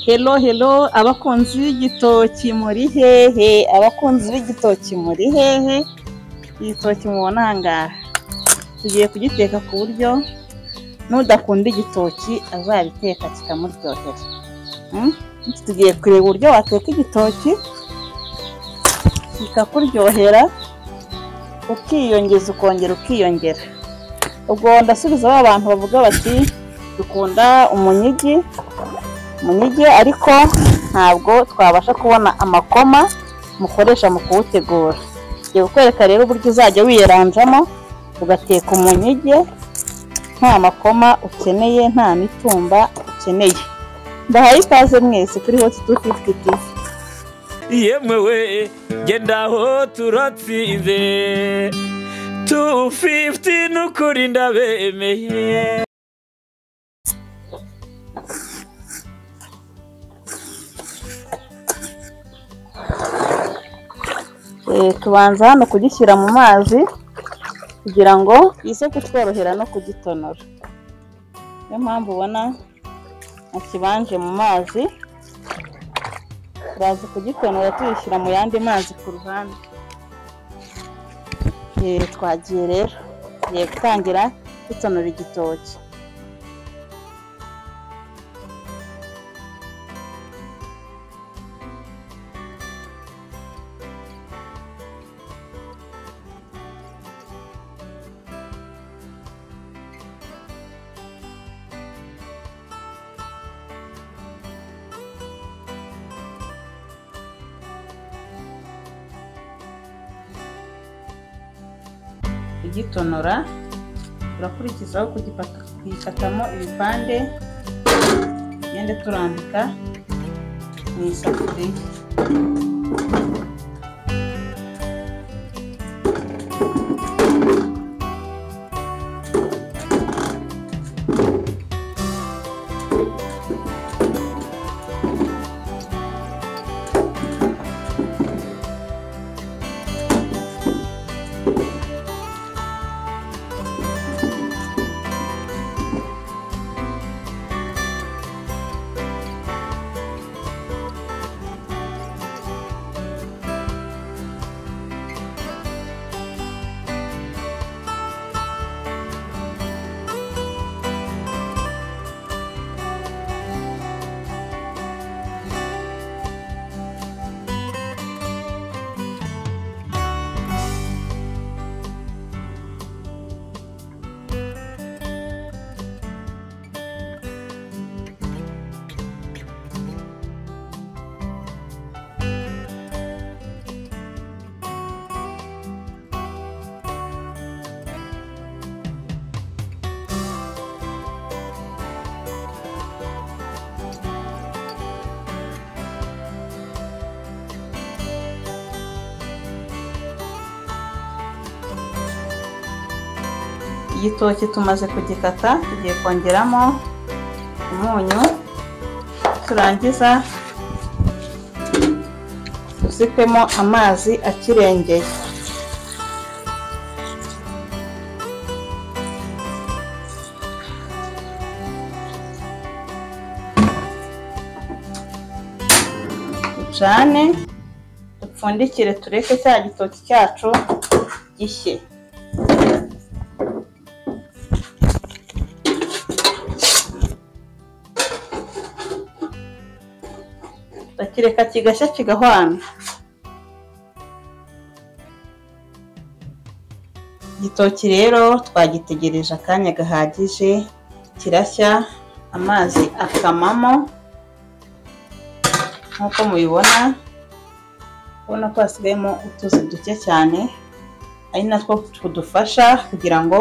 Hello, hello, abakunzi b'igitoki muri hehe? Abakunzi b'igitoki muri hehe? Igitoki mubona aha ngaha. Tugiye kugiteka ku buryo n'udakunda igitoki azabiteka kikamuryohera. Mm? Tugiye kureba uburyo wateka igitoki bikakuryohera, ukiyongeza ukongera ukiyongera. Ubwo ndasubiza ba bantu bavuga bati dukunda umunyigi, umunyige ariko ntabwo twabasha kubona amakoma mukoresha mu kuwutegura ngiye kukwereka rero uburyo uzajya wiyeranjamo ugateka umunyige nta makoma ukeneye nta mitumba ukeneye ndahaye ikaze mwese kuri hoti tu fifuti tivi yemewe genda aho turatsinze tu fifuti n'ukuri ndabemeye Eh, tubanza hano kugishyira mu mazi kugira ngo ize kutworohera no kugitonora niyo mpamvu ubona nakibanje mu mazi turaza kugitonora tuyishyira mu yandi mazi ku ruhande Eh, twagiye rero tugiye gutangira dutonora igitoki kugitonora turakurikizaho kugipata kuyikatamo ibipande tugende turambika mu isafuriya igitoki tumaze kugikata tugiye kongeramo umunyu turangiza tuzitemo amazi akirengeye ducane dupfundikire tureke cya gitoki cyacu gishye tukireka kigashya kigahwana igitoki rero twagitegereje akanya gahagije kirashya amazi akamamo nk'uko mubibona ubona ko hasigayemo utuzi duke cyane ari natwo tudufasha kugira ngo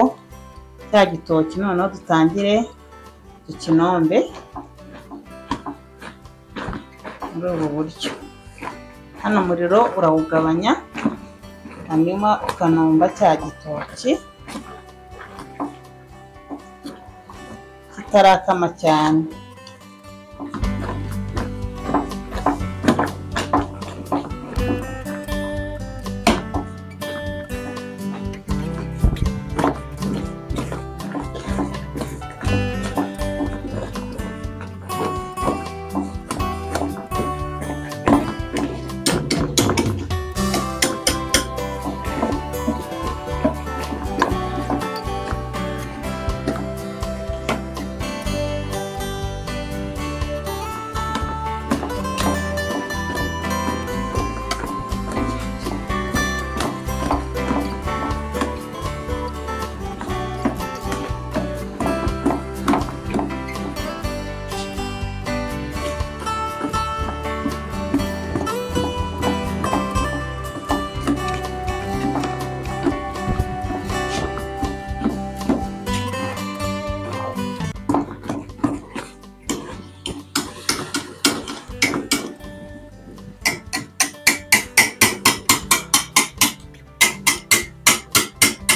cya gitoki noneho dutangire tukinombe muri ubu buryo hano umuriro urawugabanya hanyuma ukanomba cya gitoki kitarakama cyane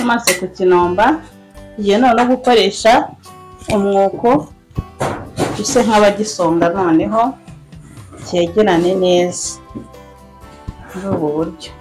amaso ku kinomba tugiye noneho gukoresha umwuko gise nk'abagisonga noneho cyegerane neza muri ubu buryo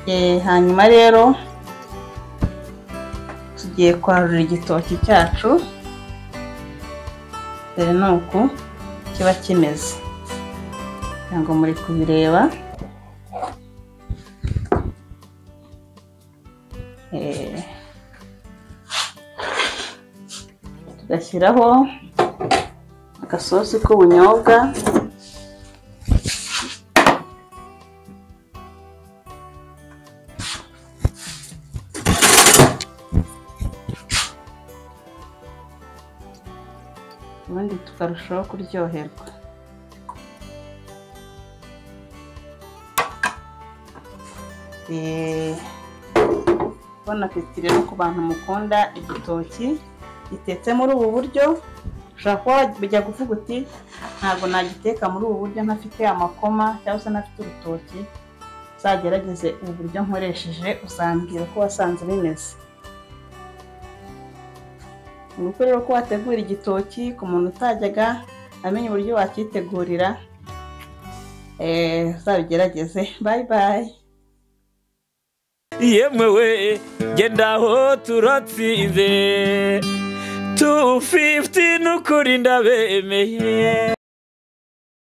Eh, hanyuma rero tugiye kwarura igitoki cyacu dore ni uku kiba kimeze ntabwo muri kubireba Eh, tugashyiraho agasosi k'ubunyobwa ubundi tukarushaho kuryoherwa Eh, bona apeti rero ku bantu mukunda igitoki gitetse muri ubu buryo ushobora kuba wajya kuvuga uti ntabwo nagiteka muri ubu buryo ntafite amakoma cyangwa se ntafite urutoki uzagerageze ubu buryo nkoresheje uzambwira uko wasanze bimeze ni uko rero ko wategura igitoki ku muntu utajyaga amenya uburyo wakitegurira eh, uzabigerageze bayi bayi yemwe we genda aho turatsinze tu fifiti n'ukuri ndabemeye